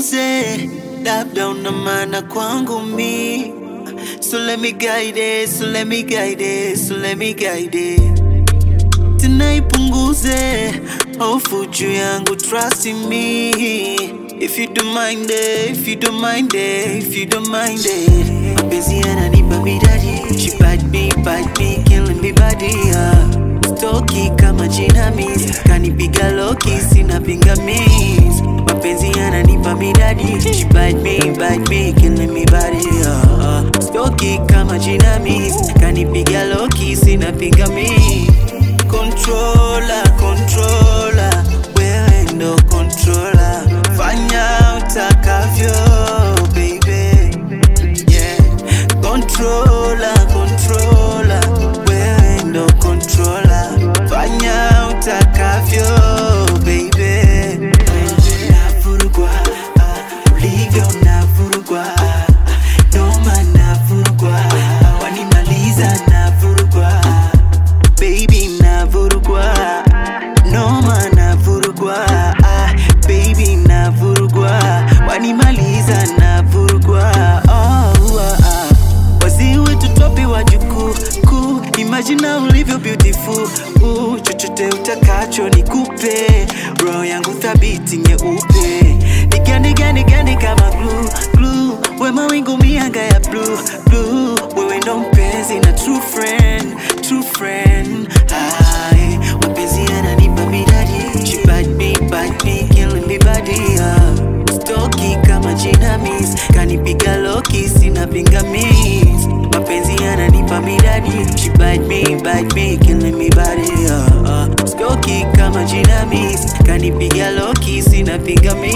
nipunguze, labda una maana kwangu mi. So let me guide it, so let me guide it, so let me guide it. Tena ipunguze hofu juu yangu, trust in me. If you don't mind it, if you don't mind it, if you don't mind it. Mapenzi yananipa midadi, she bite me, bite me, killing me body. Uh. Stoki kama jinamizi, kanipiga loki, sina pingamizi. Mapenzi yananipa midadi, she bite me, bite me, killing me body. Uh. Stoki kama jinamizi, kanipiga loki, sina pingamizi. Controller, controller, wewe ndo controller. Fanya utakavyo, baby. Yeah. Controller, controller, wewe ndo controller. Fanya utakavyo, baby. Navurugwa, ah, ulivyo navurugwa, ah, noma navurugwa, ah, wanimaliza navurugwa, baby navurugwa, noma navurugwa, ah, baby navurugwa, wanimaliza navurugwa, oh, ah, ah. Wazee wetu topi wajukuu kuu, imagine ulivyo beautiful uh, chochote utakacho nikupe, roho yangu thabiti nyeupe, nigande gande gande kama glue glue, we mawingu mianga ya blue blue, wewe ndo mpenzi na true friend true friend. Hai, mapenzi yananipa midadi, she bite me bite me, killing me body uh. Stoki kama jinamizi, kanipiga loki, sina pingamizi. Mapenzi yananipa midadi, she bite me, bite me, killing me body. Uh, uh. Stoki kama jinamizi, kanipiga loki, sina pingamizi.